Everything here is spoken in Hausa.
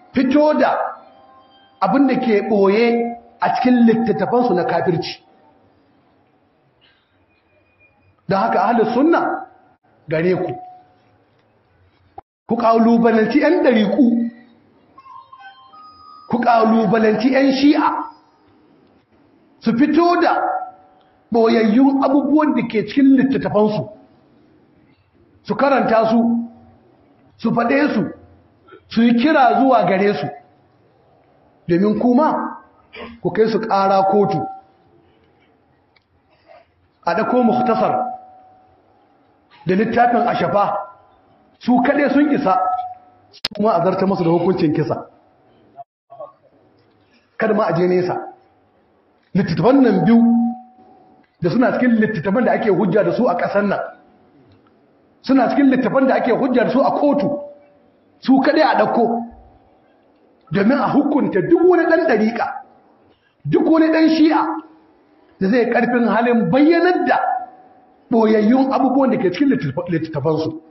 fito da abin da ke ɓoye a cikin littattafansu na kafirci don haka ahalin sunna gare ku ku ƙalubalanci 'yan ɗariƙu ku ƙalubalanci 'yan shi'a su fito da ɓoyayyun abubuwan da ke cikin littattafansu su karanta su su faɗe su su yi kira zuwa gare su domin kuma ku kai su ƙara kotu a ɗako muktasar da littafin ashafa su kaɗai sun isa kuma a zarta masu da hukuncin kisa kada ma a je nesa littattafan nan biyu da suna cikin littattafan da ake hujja da su a ƙasar nan suna cikin littattafan da ake hujja da su a kotu su kaɗai a ɗauko domin a hukunta duk wani ɗan ɗariƙa duk wani ɗan shi'a da zai ƙarfin halin bayyanar da ɓoyayyun abubuwan da ke cikin littattafansu